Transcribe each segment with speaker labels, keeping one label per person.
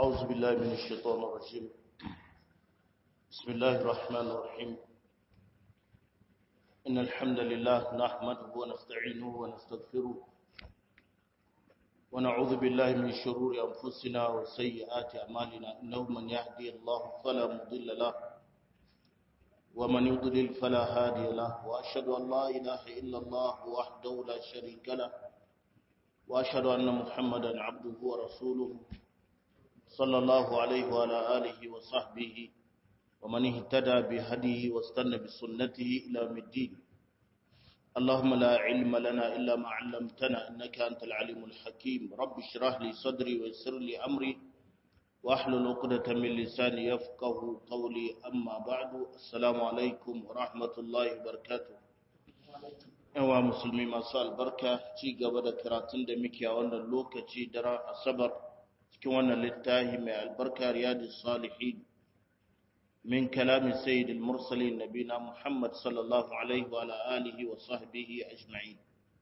Speaker 1: أعوذ بالله من الشيطان الرجيم بسم الله الرحمن الرحيم إن الحمد لله نحمده ونستعينه ونستغفره ونعوذ بالله من شرور أنفسنا وسيئات أعمالنا إنه من يهدي الله فلا مضل له ومن يضلل فلا هادي له وأشهد أن لا إله إلا الله وحده لا شريك له وأشهد أن محمدا عبده ورسوله صلى الله عليه وعلى آله وصحبه ومن اهتدى بهديه واستنى بسنته إلى يوم الدين اللهم لا علم لنا إلا ما علمتنا إنك أنت العليم الحكيم رب اشرح لي صدري ويسر لي أمري واحلل عقدة من لساني يفقه قولي أما بعد السلام عليكم ورحمة الله وبركاته yawa musulmi masu albarka ci gaba da karatun da muke a wannan lokaci daren asabar cikin wannan littafi mai albarka riyadu salihin min kalami sayyidil mursalin nabina muhammad sallallahu alaihi wa alihi wa sahbihi ajma'in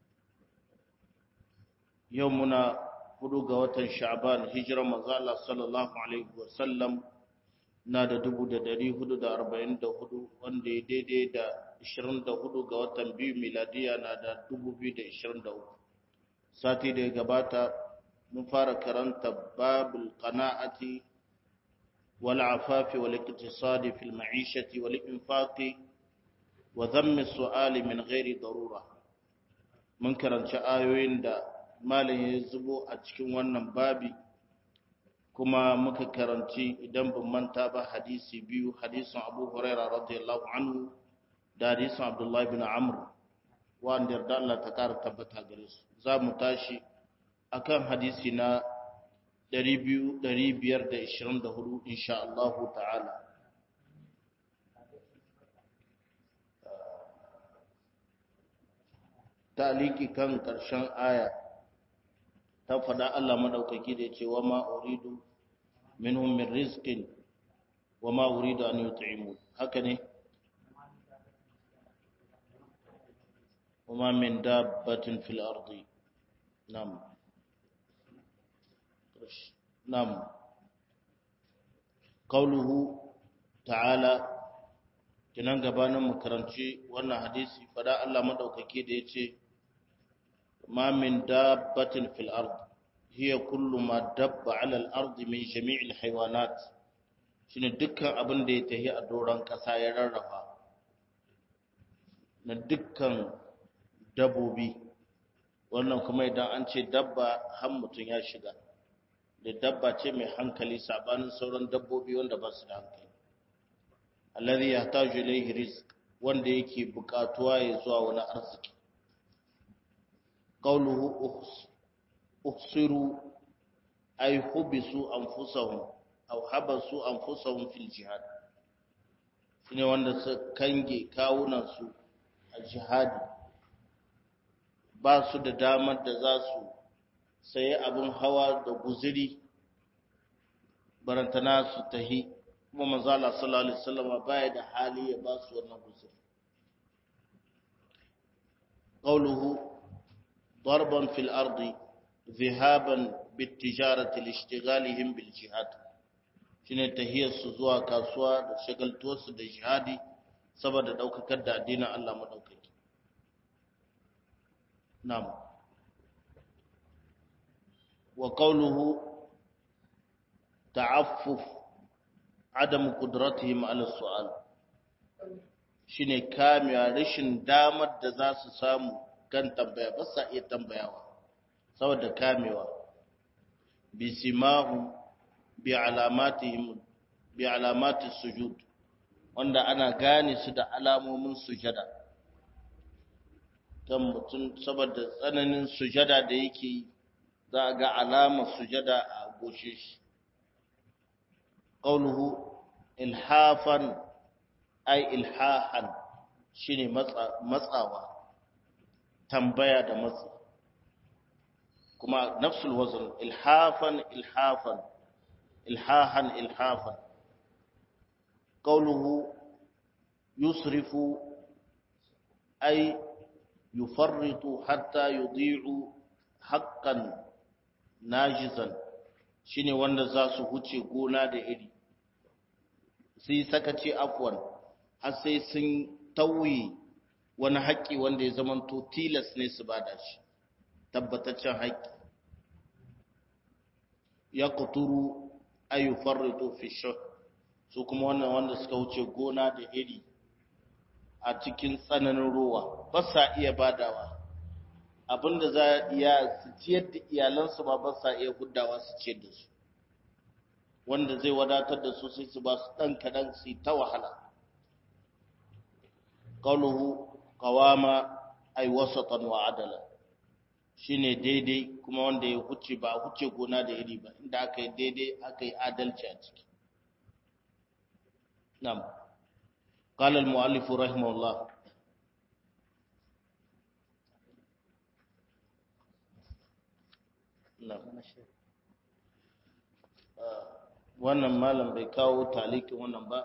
Speaker 1: yau muna hudu ga watan sha'ban hijirar manzo Allah sallallahu alaihi wa sallam na da dubu da dari hudu da arba'in da hudu wanda ya daidai da ishirin da hudu ga watan biyu miladiya na da dubu biyu da ishirin da uku sati da ya gabata mun fara karanta babul qana'ati wal afafi wal iktisadi fil ma'ishati wal infaqi wa dhammi su'ali min ghairi darura mun karanci ayoyin da malam ya zubo a cikin wannan babi kuma muka karanci idan ban manta ba hadisi biyu hadisin Abu Hurairah radiyallahu anhu da hadisin Abdullah bin Amr wanda yarda Allah ta kara tabbata gare su za mu tashi akan hadisi na 524 insha Allah ta'ala taliki kan karshen aya ta faɗa Allah madaukaki da ce wa ma uridu minhum min rizqin wa ma uridu an yut'imun haka ne وما من دابة في الأرض نعم نعم قوله تعالى kinan gabanin mu karanci wannan hadisi fada Allah madaukake da yace ma min dabbatin fil ard hiya kullu ma dabba ala al ard min jami'il haywanat shine dukkan abin da ya tahi a doron kasa ya rarrafa na dukkan dabobi wannan kuma idan an ce dabba har mutum ya shiga da dabba ce mai hankali sabanin sauran dabbobi wanda ba su da hankali alladhi yahtaju ilayhi rizq wanda yake bukatuwa ya zuwa wani arziki qawluhu uhsiru ay hubisu anfusahum aw habasu anfusahum fil jihad shine wanda su kange kawunan su a jihadi ba su da damar da za su sayi abin hawa da guziri barantana su tahi kuma manzala sallallahu alaihi wasallam baya da hali ya ba su wannan guziri qawluhu darban fil ardi dhahaban bitijarati lishtighalihim bil jihad shine tahiyar su zuwa kasuwa da shagaltuwar su da jihadi saboda daukakar da addinin Allah madaukaki نعم وقوله تعفف عدم قدرتهم على السؤال shine kamewa rashin damar da za su samu kan tambaya ba sa iya tambayawa saboda kamewa bi simahu bi alamatihim bi alamati sujud wanda ana gane su da alamomin sujada kan mutum saboda tsananin sujada da yake yi za a ga alamar sujada a goshe shi ƙaunuhu ilhafan ai ilhahan shine matsawa tambaya da matsi kuma nafsul wazn ilhafan ilhafan ilhahan ilhafan ƙaunuhu yusrifu ai يفرط حتى يضيع حقا ناجزا shine wanda za su huce gona da iri su yi sakaci afwan har sai sun tauye wani haƙƙi wanda ya zamanto tilas ne su bada shi tabbataccen haƙƙi ya kuturu ayu farrito fi su kuma wannan wanda suka wuce gona da iri a cikin tsananin ruwa ba sa iya badawa abinda za iya su ciyar da iyalansu ba ba sa iya huddawa su ciyar da su wanda zai wadatar da su sai su ba su ɗan kaɗan su ta wahala ƙauluhu ƙawama ai wasatan wa adala shine daidai kuma wanda ya huce ba huce gona da iri ba inda aka yi daidai aka yi adalci a ciki nam قال المؤلف رحمه الله wannan malam bai kawo talikin wannan ba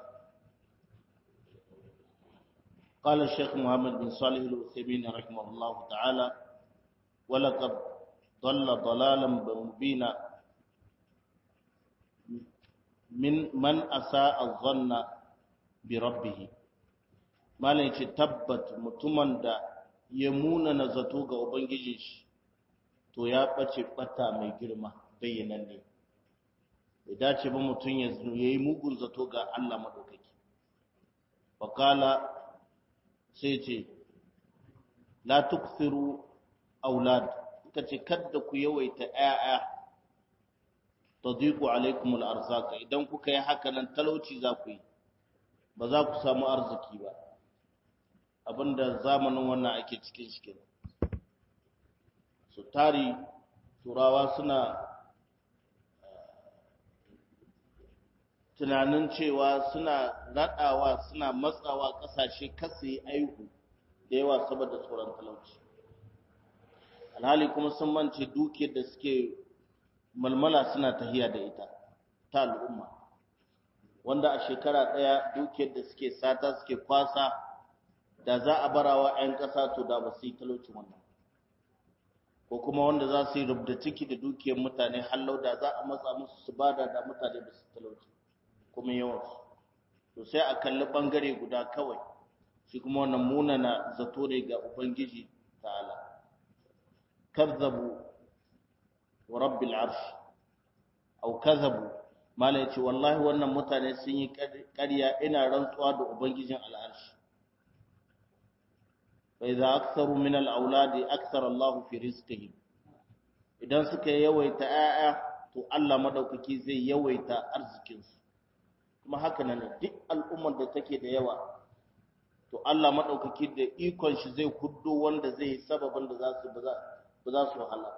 Speaker 1: قال الشيخ محمد بن صالح العثيمين رحمه الله تعالى ولقد ضل ضلالا مبينا من من اساء الظن بربه malam ce tabbat mutumin da ya muna na zato ga ubangijin shi to ya ɓace ɓata mai girma bayyanan ne bai dace ba mutum ya yi mugun zato ga Allah maɗaukaki wakala sai ce la tuksiru aulad ka ce kadda ku yawaita ‘ya'ya ta ziku alaikumul arzaka idan kuka yi haka nan talauci za ku yi ba za ku samu arziki ba abinda zamanin wannan ake cikin shi kenan su tari turawa suna tunanin cewa suna raɗawa suna matsawa ƙasashe kasa yi aihu da yawa saboda tsoron talauci alhali kuma sun mance dukiyar da suke malmala suna tahiya da ita ta al'umma wanda a shekara ɗaya dukiyar da suke sata suke kwasa da za a barawa 'yan ƙasa to da ba su yi talauci wannan ko kuma wanda za su yi rubda ciki da dukiyar mutane hallau da za a matsa musu su bada da mutane ba su talauci kuma yawansu to sai a kalli ɓangare guda kawai shi kuma wannan munana zato ne ga ubangiji ta'ala kazzabu wa rabbil arsh au kazzabu mala yace wallahi wannan mutane sun yi ƙarya ina rantsuwa da ubangijin al'arshi fa idza aktharu min al-auladi akthara Allah fi rizqihim idan suka yawaita ayya to Allah madaukaki zai yawaita arzikin su kuma haka nan duk al'ummar da take da yawa to Allah madaukaki da ikon shi zai kuddo wanda zai sababin da za su ba za su wahala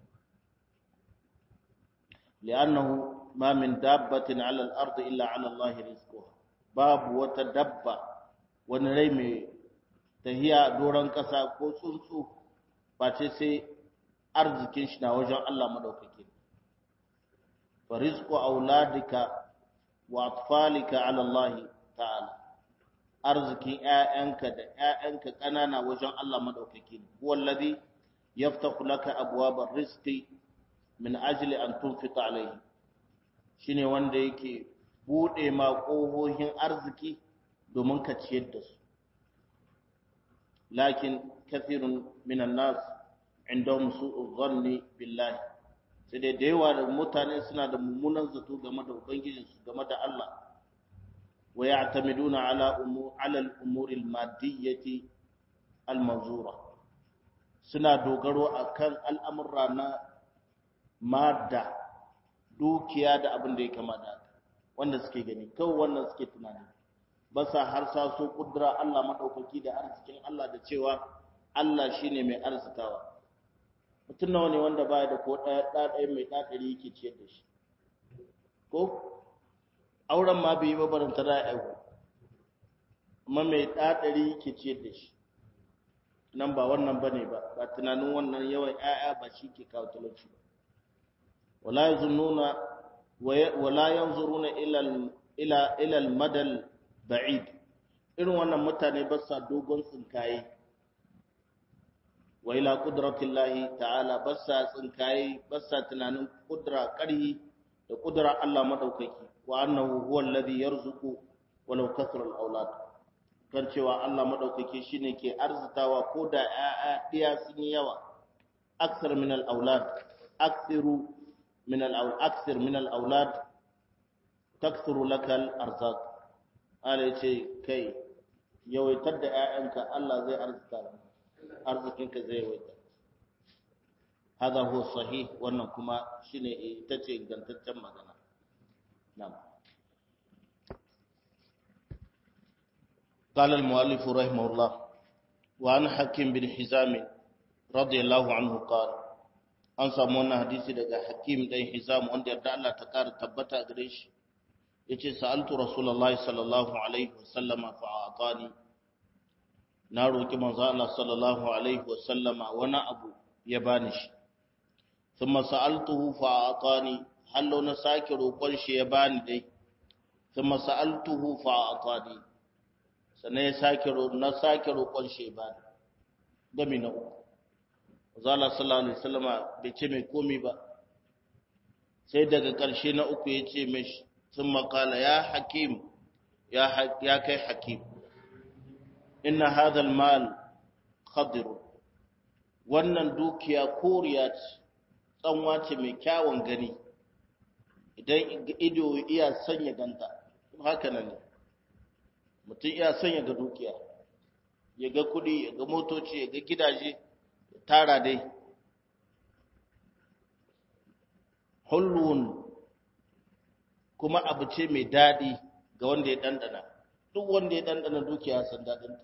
Speaker 1: li'annahu ma min dabbatin 'ala al-ard illa 'ala Allah rizquha babu wata dabba wani rai mai tahiya doron kasa ko tsuntsu face sai arzikin shi na wajen Allah madaukaki fa rizqu auladika wa atfalika 'ala Allah ta'ala arzikin ƴaƴanka da ƴaƴanka ƙanana wajen Allah madaukaki wallazi yaftahu laka abwabar rizqi min ajli an tunfita alayhi shine wanda yake bude ma kohohin arziki domin ka ciyar da su lakin kathirun minan nas indahum su'u dhanni billahi sai dai da yawa da mutane suna da mummunan zato game da ubangijinsu game da Allah ويعتمدون على أمور على الأمور المادية المنظورة suna dogaro akan al'amurra na madda dukiya da abin da ya kama da wanda suke gani kawai wannan suke tunani ba sa har sa so kudura Allah maɗaukaki da arzikin Allah da cewa Allah shi ne mai arzikawa mutum nawa ne wanda baya da ko ɗaya ɗaya mai ɗaɗari yake ciyar da shi ko auren ma bai yi ba baranta da aihu amma mai ɗaɗari ke ciyar da shi nan ba wannan ba ne ba ba tunanin wannan yawan ‘ya'ya ba shi ke kawo talauci ba wala yanzu nuna wala yanzu runa ilal madal ba'id irin wannan mutane ba sa dogon tsinkaye wa ila kudratillahi ta'ala ba sa tsinkaye ba sa tunanin kudura ƙarhi da kudura Allah madaukaki wa annahu huwa alladhi yarzuqu walau kasra al-aulad kan cewa Allah madaukaki shine ke arzitawa ko da ƴaƴa diya sun yi yawa aksar min al-aulad aksiru min al-aulad aksir min al-aulad takthuru laka al-arzaq Allah yace kai yawaitar da ƴaƴanka Allah zai arzita arzikinka zai yawaita hada huwa sahih wannan kuma shine ita ce ingantaccen magana na'am قال المؤلف رحمه الله وعن حكيم بن حزام رضي الله عنه قال an samu wannan hadisi daga hakim dan hizam wanda yarda Allah ta kara tabbata gare shi yace sa'altu rasulullahi sallallahu alaihi wasallama fa atani na roki manzo Allah sallallahu alaihi wasallama wani abu ya bani shi thumma sa'altuhu fa atani hallo na sake roƙon shi ya bani dai thumma sa'altuhu fa atani sannan ya sake na sake roƙon shi ya bani gami na uku zala sallallahu alaihi wasallama bai ce mai komi ba sai daga ƙarshe na uku ya ce mai sun makala ya hakim ya kai hakim inna hadal mal khadiru wannan dukiya koriya ce tsanwa ce mai kyawun gani idan ido iya sanya ganta haka nan ne mutum iya sanya ga dukiya ya ga kudi ya ga motoci ya ga gidaje tara dai hulun kuma abu ce mai daɗi ga wanda ya ɗanɗana duk wanda ya ɗanɗana dukiya san daɗinta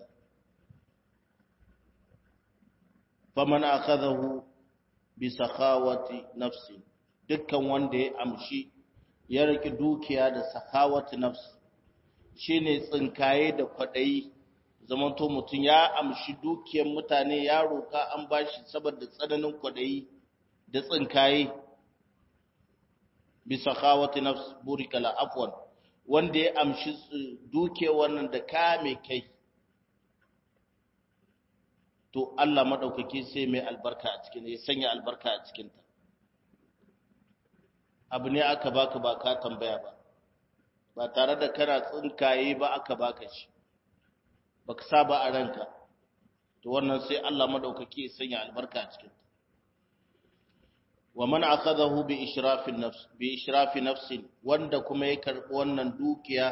Speaker 1: faman akhadahu bi sakhawati nafsi dukkan wanda ya amshi ya riki dukiya da sakhawati nafsi shine tsinkaye da kwadayi zamanto mutum ya amshi dukiyar mutane ya roka an bashi saboda tsananin kwadayi da tsinkaye bi sakhawati nafsi burika la afwan wanda ya amshi dukiyar wannan da kame kai to Allah madaukaki sai mai albarka a cikin ya sanya albarka a cikin ta abu ne aka baka ba ka tambaya ba ba tare da kana tsinkaye ba aka baka shi baka saba a ranka to wannan sai Allah madaukaki ya sanya albarka a cikin ta wa man akhadahu bi israfin nafs bi israfi nafsin wanda kuma ya karbi wannan dukiya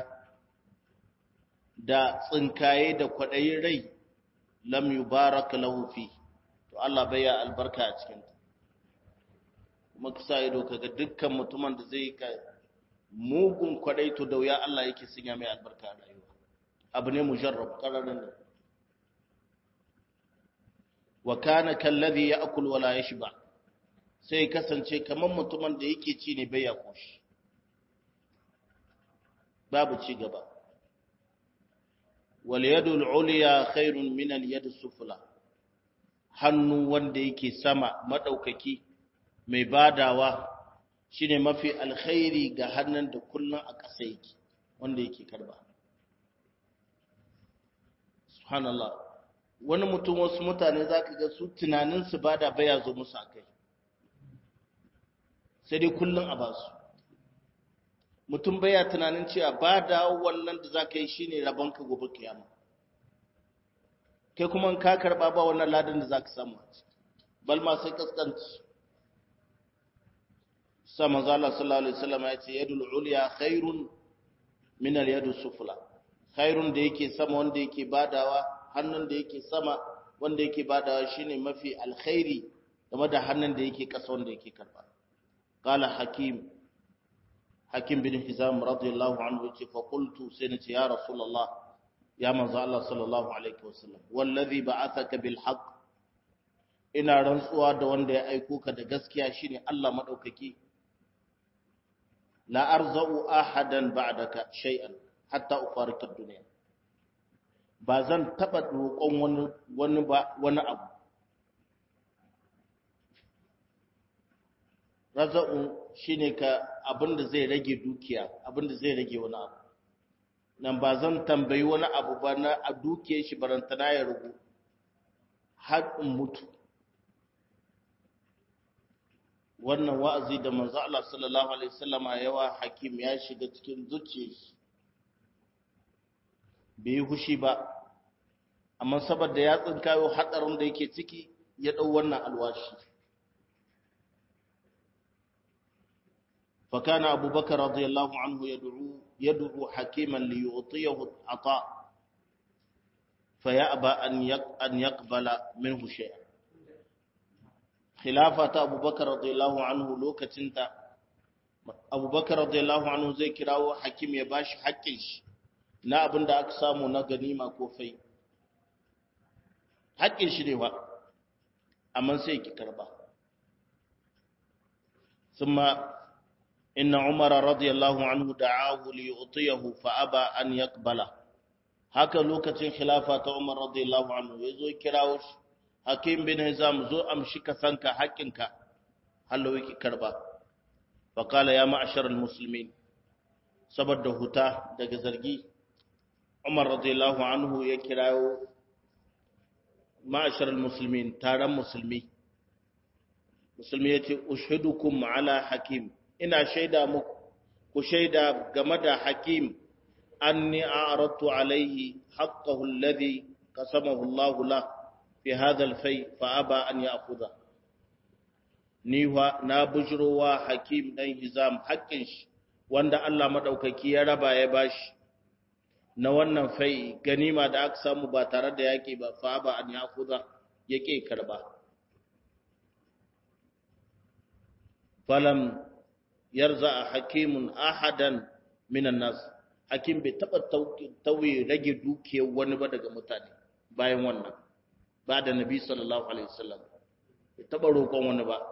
Speaker 1: da tsinkaye da kwadayin rai lam yubarak lahu fi to Allah bai ya albarka a cikin ta kuma kisa ido kaga dukkan mutumin da zai ka mugun kwadai to da wuya Allah yake sanya mai albarka a rayuwa abu ne mujarrab qararin ne wa kana kalladhi ya'kul wala yashba sai kasance kaman mutumin da yake ci ne bai ya koshi babu ci gaba wal yadul ulya khairun min al yad sufla hannu wanda yake sama madaukaki mai badawa shine mafi alkhairi ga hannun da kullun a ƙasa yake wanda yake karba subhanallah wani mutum wasu mutane zaka ga su tunanin su bada baya zo musu akai sai dai kullun a basu mutum baya tunanin cewa bada wannan da zaka yi shine rabonka gobe kiyama kai kuma ka karba ba wannan ladan da zaka samu bal ma sai kaskanci sa manzo Allah sallallahu alaihi wasallam ya ce yadul ulya khairun min al yadus sufla khairun da yake sama wanda yake badawa hannun da yake sama wanda yake badawa shine mafi alkhairi game da hannun da yake kasa wanda yake karba qala hakim hakim bin hizam radiyallahu anhu ce fa qultu sai nace ya rasulullah ya manzo Allah sallallahu alaihi wasallam wallazi ba'athaka bil haqq ina rantsuwa da wanda ya aiko ka da gaskiya shine Allah madaukaki la arzau ahadan ba'daka shay'an hatta ufarika dunya ba zan taba roƙon wani wani ba wani abu raza'u shine ka abinda zai rage dukiya abinda zai rage wani abu nan ba zan tambayi wani abu ba na a dukiyar shi barantana ya rugu har in mutu wannan wa'azi da manzo Allah sallallahu alaihi wasallama yawa hakim ya shiga cikin zuciyar shi bai hushi ba amma saboda ya tsinkayo hadarin da yake ciki ya dau wannan alwashi فكان أبو بكر رضي الله عنه يدعو يدعو حكيما ليعطيه العطاء فيأبى أن يقبل منه شيئا خلافة أبو بكر رضي الله عنه لوكتنتا أبو بكر رضي الله عنه زي كراو حكيم يباش حكيش na abin da aka samu na ganima ko fai haƙƙin shi ne ba amma sai ki karba ثم إن عمر رضي الله عنه دعاه ليعطيه فأبى أن يقبله haka lokacin khilafa ta Umar radiyallahu anhu yazo kirawo shi Hakim bin Hizam zo amshi ka sanka haƙinka hallo yake karba fa qala ya ma'ashar almuslimin saboda huta daga zargi Umar radiyallahu anhu ya kirawo ma'ashar almuslimin taron musulmi musulmi yace ushidukum ala hakim ina shaida muku ku shaida game da hakim anni a'radtu alayhi haqqahu alladhi qasamahu Allahu la fi hadha al-fay fa aba an ya'khudha ni wa na bujrowa hakim dan hizam haƙƙin shi wanda Allah madaukaki ya raba ya bashi na wannan fai ganima da aka samu ba tare da yaki ba fa aba an ya'khudha yake karba falam yarza hakimun ahadan minan nas hakim bai taba tauye rage dukiyar wani ba daga mutane bayan wannan ba da nabi sallallahu alaihi wasallam bai taba roƙon wani ba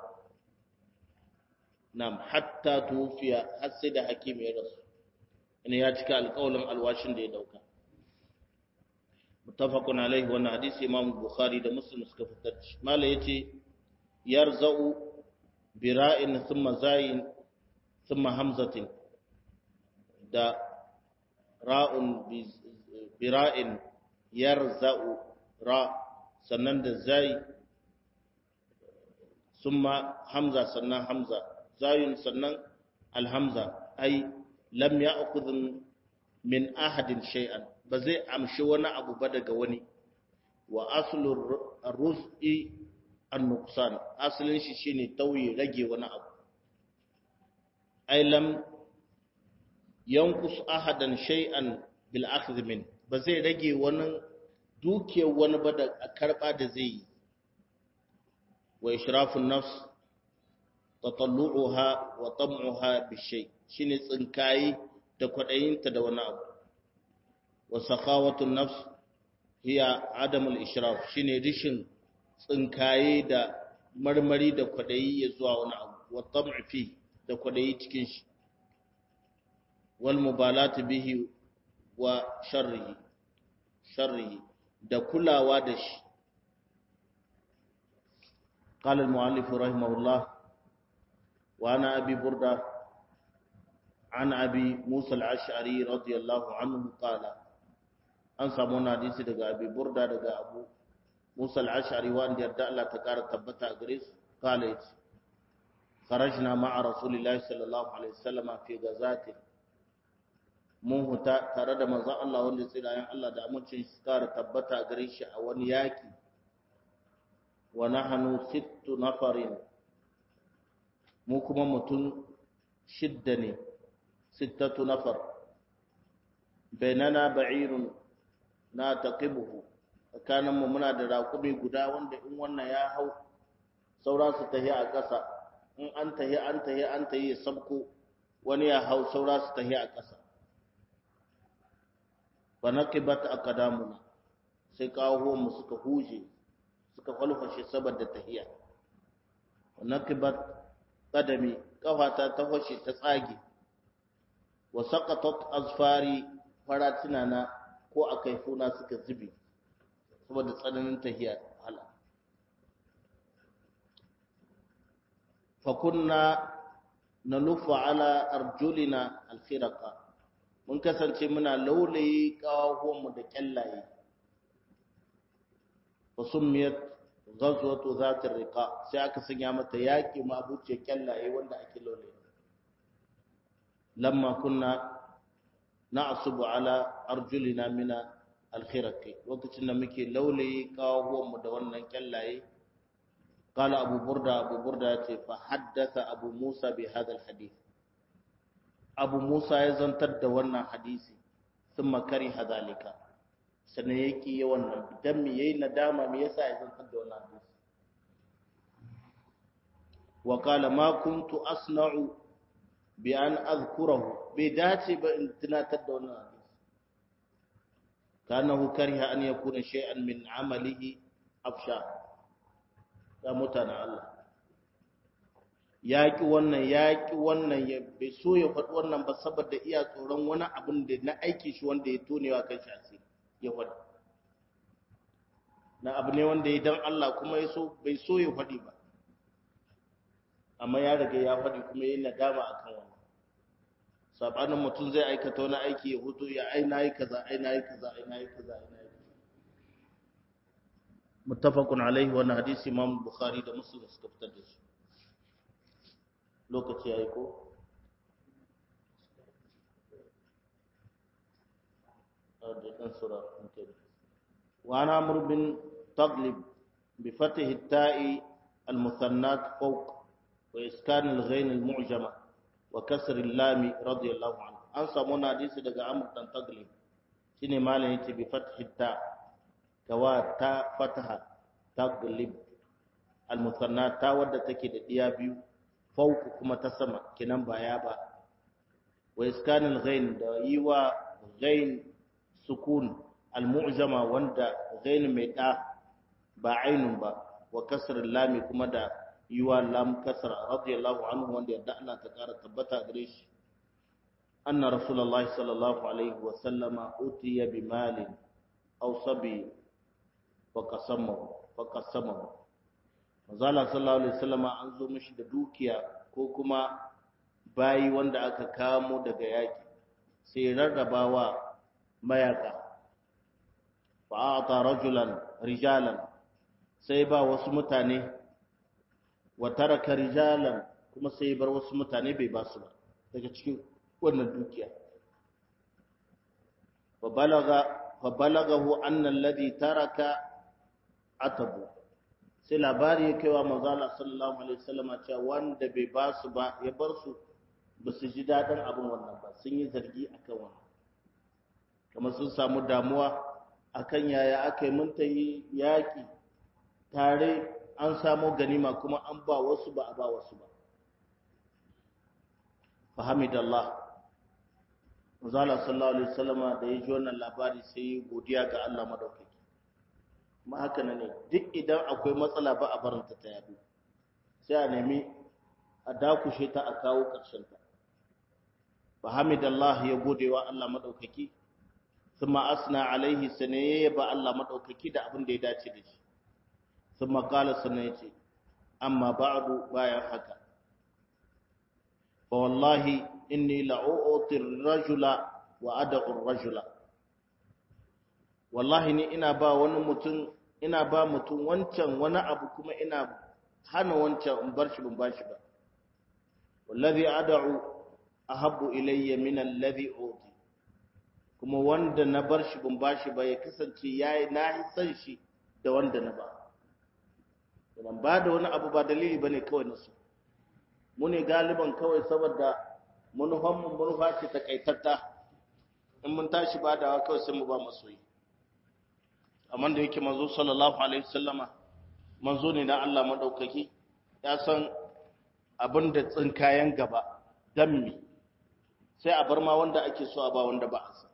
Speaker 1: nam hatta tufiya har sai da hakim ya rasu ina ya cika alƙawalin alwashin da ya dauka muttafaqun alaihi wannan hadisi imam bukhari da muslim suka fitar shi mala yace yarza'u bira'in thumma zayin thumma hamzatin da ra'un bira'in yarza'u ra sannan da zai thumma hamza sannan hamza zayun sannan alhamza ai lam ya'khudh min ahadin shay'an ba zai amshi wani abu ba daga wani wa aslu ar-ruz'i an-nuqsan asalin shi shine tauye rage wani abu ai lam yanqus ahadan shay'an bil akhdh min ba zai rage wani dukiyar wani ba da karba da zai yi wa ishrafun nafs tatallu'uha wa tam'uha bi shay shine tsinkayi da kwadayinta da wani abu wa sakhawatun nafs hiya adamul ishraf shine rishin tsinkaye da marmari da kwadayi ya zuwa wani abu wa tam'i fi da kwadayi cikin shi wal mubalati bihi wa sharrihi sharrihi da kulawa da shi قال المؤلف رحمه الله وعن أبي بردة عن أبي موسى العشعري رضي الله عنه قال an samu wani hadisi daga abi burda daga abu musa al-ashari wanda yarda Allah ta kara tabbata a gare su kala yace kharajna ma'a rasulillahi sallallahu alaihi wasallam fi gazati mun huta tare da manzon Allah wanda tsirayen Allah da amincin su kara tabbata a gare shi a wani yaki wa nahnu sittu nafarin mu kuma mutum shidda ne sittatu nafar bainana ba'irun na taqibuhu tsakaninmu muna da raƙumi guda wanda in wannan ya hau saura su tahi a ƙasa in an tahi an tahi an tahi ya sabko wani ya hau saura su tahi a ƙasa fa naqibat aqdamuna sai kawo mu suka huje suka falfashe saboda tahiya wa naqibat qadami kafata ta fashe ta tsage wa saqatat azfari faratina na ko a kaifuna suka zubi saboda tsananin tahiya hala fakunna na lufa ala arjulina alkhiraka mun kasance muna laulayi mu da kyallaye fa summiyat ghazwatu zatir riqa sai aka sanya mata yaki ma abuce kyallaye wanda ake lole lamma kunna na'subu ala arjulina min al-khiraqi lokacin da muke laule kawo mu da wannan kyallaye qala abu burda abu burda yace fa haddatha abu musa bi hadha al-hadith abu musa ya zantar da wannan hadisi thumma kariha dhalika sannan ya ƙi yawan nan don me yayi nadama me yasa ya zantar da wannan hadisi wa qala ma kuntu asna'u bi an azkurahu bai dace ba in tunatar da wannan hadisi kanahu kariha an yakuna shay'an min amalihi afsha ya mutana Allah ya ƙi wannan ya ƙi wannan ya bai so ya faɗi wannan ba saboda iya tsoron wani abin da na aiki shi wanda ya tonewa kan shi asiri ya faɗi na abu ne wanda ya dan Allah kuma ya so bai so ya faɗi ba amma ya riga ya faɗi kuma ya nadama akan wannan sabanin mutum zai aikata wani aiki ya hutu ya ai nayi kaza ai nayi kaza ai nayi kaza ai nayi muttafaqun alaihi wannan hadisi Imam Bukhari da Muslim suka fitar da shi lokaci yayi ko وعن عمرو بن تغلب بفتح التاء المثنات فوق وإسكان الغين المعجمة وكسر اللام رضي الله عنه an samu na hadisi daga Amr dan Taglib shine malam yace bi fathi ta kawa ta fataha taglib al musanna ta wadda take da diya biyu fauku kuma ta sama kinan ba ya ba wa iskanil ghain da yiwa ghain sukun al mu'jama wanda ghain mai da ba ainun ba wa kasr lami kuma da yiwa lam kasra radiyallahu anhu wanda yadda Allah ta kara tabbata gare shi anna rasulullahi sallallahu alaihi wa sallama utiya bi malin aw sabi fa qasamahu fa qasamahu manzala sallallahu alaihi wasallama an zo mishi da dukiya ko kuma bayi wanda aka kamo daga yaki sai rarrabawa mayaka fa ata rajulan rijalan sai ba wasu mutane wa taraka rijalan kuma sai bar wasu mutane bai ba su ba daga cikin wannan dukiya fa balaga fa balagahu anna alladhi taraka atabu sai labari ya kaiwa manzo Allah sallallahu alaihi wasallam cewa wanda bai ba su ba ya bar su ba su ji dadin abin wannan ba sun yi zargi akan wannan kamar sun samu damuwa akan yaya aka yi mun ta yi yaƙi tare an samo ganima kuma an ba wasu ba a ba wasu ba fahamidallah Manzala sallallahu alaihi wasallama da ya ji wannan labari sai godiya ga Allah madaukaki ma haka ne duk idan akwai matsala ba a barinta ta yadu sai a nemi a dakushe ta a kawo ƙarshen ta fahamidallah ya gode wa Allah madaukaki thumma asna alaihi sanaye ba Allah madaukaki da abin da ya dace da shi thumma qala sanaye ce amma ba'du bayan haka fa wallahi inni la'u'ti ar-rajula wa ad'u ar-rajula wallahi ni ina ba wani mutum ina ba mutum wancan wani abu kuma ina hana wancan in bar shi ban bashi ba wallazi ad'u ahabbu ilayya min alladhi uti kuma wanda na bar shi ban bashi ba ya kasance yayi na san shi da wanda na ba ban ba da wani abu ba dalili bane kawai nasu mu ne galiban kawai saboda manufanmu manufa ce takaitatta in mun tashi ba da kawai sai mu ba masoyi amma da yake manzo sallallahu alaihi wasallama manzo ne na Allah madaukaki ya san abin da tsinkayen gaba dan mi sai a bar ma wanda ake so a ba wanda ba a san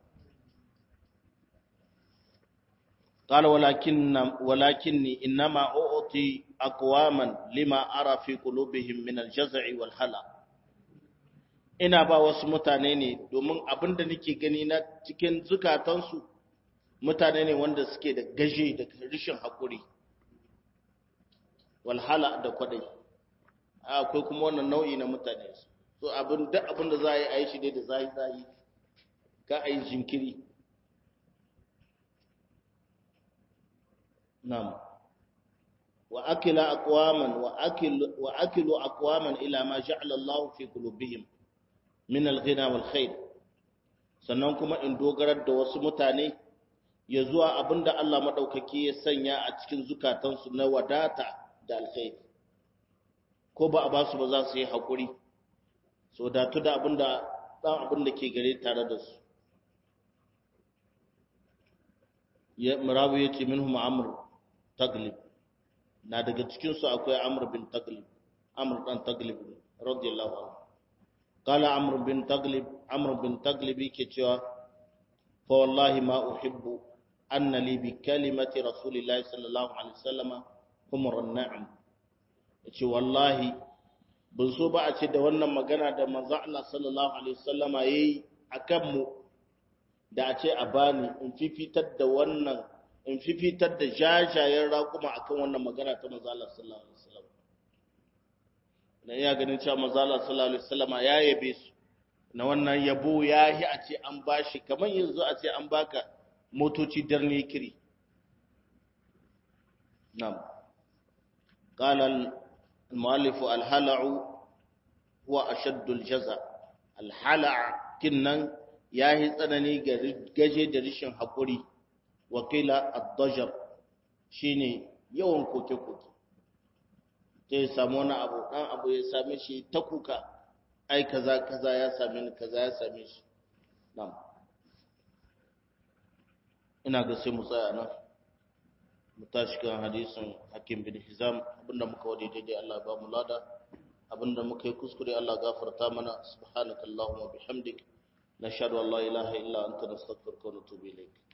Speaker 1: قال ولكن ولكني انما اعطي اقواما لما ارى في قلوبهم من الجزع والهلع ina ba wasu mutane ne domin abin da nake gani na cikin zukatansu mutane ne wanda suke da gaje da rishin haƙuri walhala da kwadai akwai kuma wannan nau'i na mutane so abin duk abin da za a yi a yi shi dai da zai zai ka a yi jinkiri na'am wa akila aqwaman wa akilu wa akilu aqwaman ila ma ja'ala Allah fi qulubihim min al-ghina wal khair sannan kuma in dogarar da wasu mutane ya zuwa abinda Allah madaukaki ya sanya a cikin zukatansu na wadata da alkhairi ko ba a ba su ba za su yi haƙuri so datu da abinda ɗan abin da ke gare tare da su ya murabu ya ce minhum amr taglib na daga cikinsu akwai amr bin taglib amr dan taglib radiyallahu anhu qala amr bin taglib amr bin taglib yake cewa fa wallahi ma uhibbu anna li bi kalimati rasulillahi sallallahu alaihi wasallama humrun na'am yace wallahi ban so ba a ce da wannan magana da manzo Allah sallallahu alaihi wasallama yayi akan mu da a ce a bani in fifitar da wannan in fifitar da jajayen raƙuma akan wannan magana ta manzo Allah sallallahu alaihi wasallam dan iya ganin cewa manzo Allah sallallahu alaihi wasallama ya yabe su na wannan yabo yahi a ce an bashi kamar yanzu a ce an baka motoci darne kiri na'am qala المؤلف الهلع هو أشد الجزاء الهلع كنن yahi tsanani ga gaje da rishin haƙuri wakila ad-dajar shine yawan koke-koke sai samu wani abu dan abu ya same shi ta kuka ai kaza kaza ya same ni kaza ya same shi na'am ina ga sai mu tsaya nan mu tashi kan hadisin hakim bin hizam abinda muka wade daidai Allah ba mu lada abinda muka yi kuskure Allah gafarta mana subhanakallahumma bihamdik nashhadu an la ilaha illa anta nastaghfiruka wa natubu ilayk